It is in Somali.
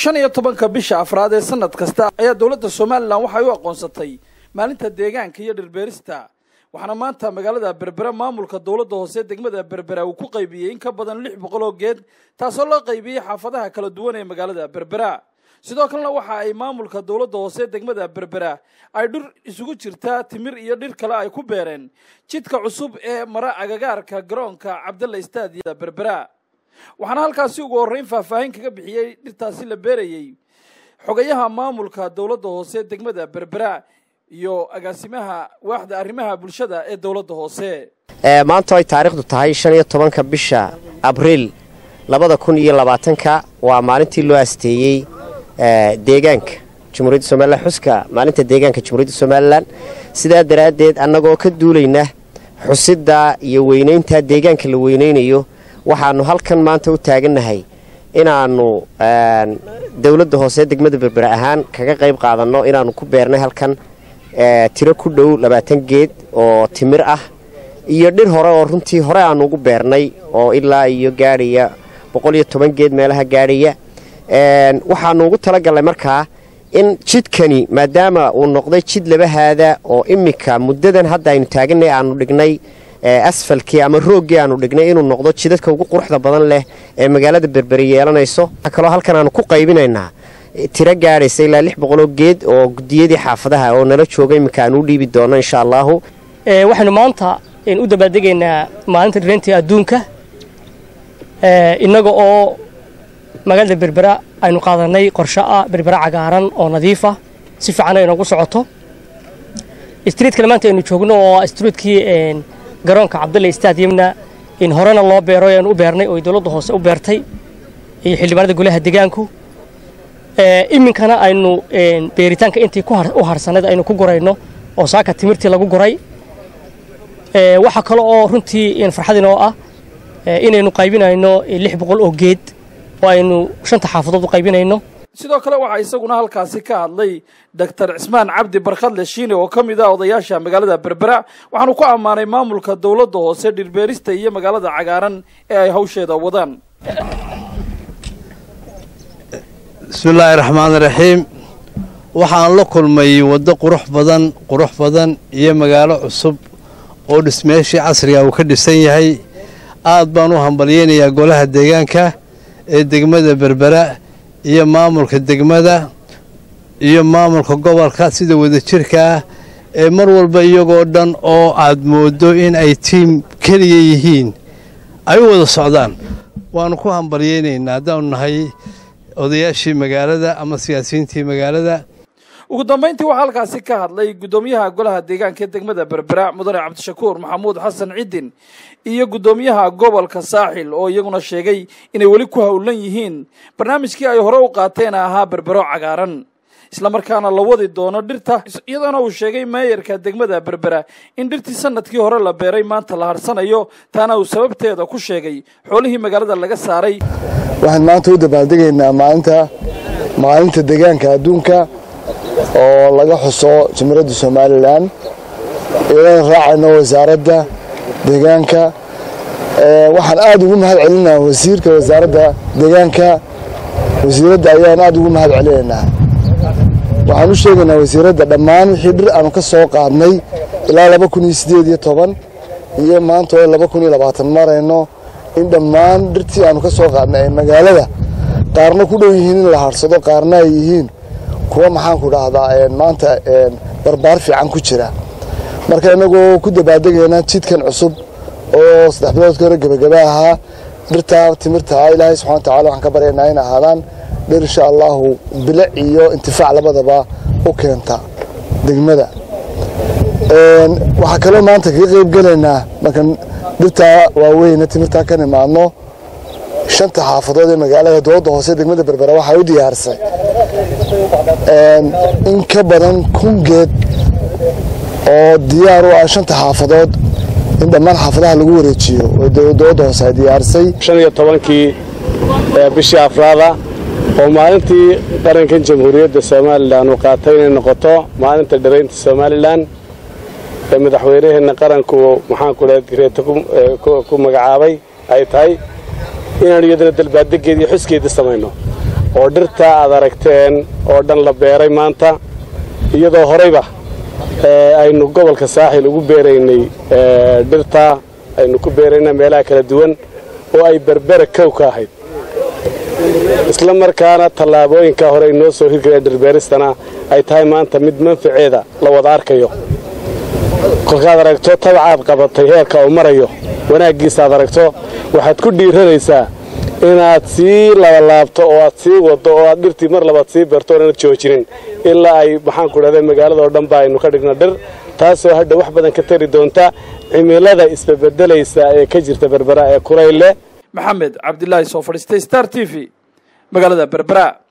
shan iyo tobanka bisha afraad ee sanad kasta ayaa dowladda somalilan waxay u aqoonsatay maalinta deegaanka iyo dhirbeerista waxaana maanta magaalada berbera maamulka dowladda hoose degmada berbera uu ku qaybiyey in ka badan lix boqol oo geed taasoo loo qaybiyey xaafadaha kala duwan ee magaalada berbera sidoo kalena waxa ay maamulka dowladda hoose degmada berbera ay dhir isugu jirtaa timir iyo dhir kale ay ku beereen jidka cusub ee mara agagaarka garoonka cabdalla staadiya berbera waxaana halkaasi ugu horreyn faahfaahin kaga bixiyey dhirtaasi la beerayey xogayaha maamulka dowladda hoose degmada berbera iyo agaasimaha waaxda arrimaha bulshada ee dowladda hoose maanta ay taariikhdu tahay shan iyo tobanka bisha abriil labada kun iyo labaatanka waa maalintii loo asteeyey deegaanka jamhuuriyadda somalilan xuska maalinta deegaanka jamhuuriyadda somalilan sidaa daraaddeed annagoo ka duulayna xusidda iyo weynaynta deegaanka la weynaynayo waxaannu halkan maanta u taagannahay inaannu dowladda hoose degmada berbera ahaan kaga qayb qaadanno inaannu ku beernay halkan tiro ku dhow labaatan geed oo timir ah iyo dhir hore oo runtii hore aannu ugu beernay oo ilaa iyo gaadhaya boqol iyo toban geed meelaha gaadhaya waxaannu ugu talagalnay markaa in jidkani maadaama uu noqday jid labahaada oo iminka muddadan hadda aynu taaganay aanu dhignay asfalkii ama rooggii aanu dhignay inuu noqdo jidadka ugu quruxda badan leh ee magaalada berberi yeelanayso waxaa kaloo halkan aanu ku qaybinaynaa tiro gaadhaysa ilaa lix boqoloo geed oo gudiyadii xaafadaha oo nala jooga iminka aan u dhiibi doono insha allaahu waxaynu maanta u dabaaldegaynaa maalinta dhireyntii adduunka innaga oo magaalada berbera aynu qaadanay qorsho ah berbera cagaaran oo nadiif ah si fiican ay noogu socoto streetkale maanta aynu joogno oo streetkii garoonka cabdulla stadiumna in horena loo beero aynu u beernay oo dowladda hoose u beertay iyo xildhibaanada golaha deegaanku iminkana aynu beeritaanka intii u harsanayd aynu ku gurayno oo saaka timirtii lagu guray waxaa kale oo runtii farxadinoo ah inaynu qaybinayno lix boqol oo geed oo aynu shanta xaafadood u qaybinayno sidoo kale waxaa isaguna halkaasi ka hadlay doctor cismaan cabdi barkhadle shiine oo ka mid ah odayaasha magaalada berbera waxaanu ku ammaanay maamulka dowladda hoose dhirbeerista iyo magaalada cagaaran ee ay hawsheeda wadaan bismillaahi raxmaan raxiim waxaan la kulmay waddo qurux badan qurux badan iyo magaalo cusub oo dhismeeshii casriga uu ka dhisan yahay aad baan u hambalyeynayaa golaha deegaanka ee degmada berbera iyo maamulka degmada iyo maamulka gobolka sida wadajirka ah ee mar walba iyagoo dhan oo aad mooddo in ay tiim keliya yihiin ay u wada socdaan waannu ku hambalyeynaynaa haddaanu nahay odayaashii magaalada ama siyaasiyiintii magaalada ugu dambayntii waxaa halkaasi ka hadlay guddoomiyaha golaha deegaanka ee degmada berbera mudane cabdishakuur maxamuud xasan ciddin iyo guddoomiyaha gobolka saaxil oo iyaguna sheegay inay weli ku howlan yihiin barnaamijkii ay hore u qaateen ahaa berbero cagaaran islamarkaana la wadi doono dhirta iyadoona uu sheegay meeyarka degmada berbera in dhirtii sanadkii hore la beeray maanta la harsanayo taana uu sababteeda ku sheegay xoolihii magaalada laga saaray waxaan maanta u dabaaldegaynaa maalinta maalinta deegaanka adduunka oo laga xuso jamiiradda somalilan iyadana raacayno wasaaradda deegaanka waxaan aad ugu mahad celinaha wasiirka wasaaradda deegaanka wasiiradda ayaan aad ugu mahad celinaynaa waxaan u sheegaynaa wasiiradda dhammaan wixii dhir aanu ka soo qaadnay ilaa laba kun iyo siddeed iyo toban iyo maanta oo laba kun iyo labaatan marayno in dhammaan dhirtii aanu ka soo qaadnay ay magaalada qaarna ku dhow yihiin in la harsado qaarna ay yihiin kuwa maxaanku dhahdaa maanta barbaar fiican ku jira marka inagoo ku dabaaldegaynaa jidkan cusub oo saddex biloodka hore gebagaba ahaa dhirtaa timirtaa ilaahay subxana wa tacala waxaan ka baryaynaa in ahaadaan dhir insha allahu bilic iyo intifaac labadaba u keenta degmada waxaa kaloo maanta kaga qayb gelaynaa markan dhirtaa waaweyne timirtaa ka nimaadno shanta xaafadood ee magaalada dowladda hoose degmada berbera waxay u diyaarisay in ka badan kun geed oo diyaar u ah shanta xaafadood in dhammaan xaafadaha lagu wareejiyo oo dowladda hoose ay diyaarisay shan iyo tobankii bishii afraada oo maalintii qarankan jamhuuriyadda somalilan uu qaatay inay noqoto maalinta dhiraynta somalilan ee madaxweynaheenna qaranku maxaanku lehay reeto ku magacaabay ay tahay inaanu iyadana dalbaaddegeeda iyo xuskeedii samayno oo dhirta aad aragteen oo dhan la beeray maanta iyadoo horeyba aynu gobolka saaxil ugu beeraynay dhirta aynu ku beeraynaa meelaha kala duwan oo ay berbera kow ka ahayd isla markaana tallaabooyinka hore inoo soo hirgala dhirbeeristana ay tahay maanta mid manfaceeda la wada arkayo kolkaad aragto tabacaad qabatay heerka uu marayo wanaaggiisa aad aragto waxaad ku dhiiranaysaa inaad sii labalaabto oo aad sii waddo oo aad dhirtii mar labaad sii beerto oonad joojinin ilaa ay maxaanku dhahda magaalada oo dhan ba aynu ka dhigno dhir taasoo hadha wax badan ka tari doonta cimilada isbabedelaysa ee ka jirta berbera ee kulayle maxamed cabdilaahi soo fadhiistay star t v magaalada berbera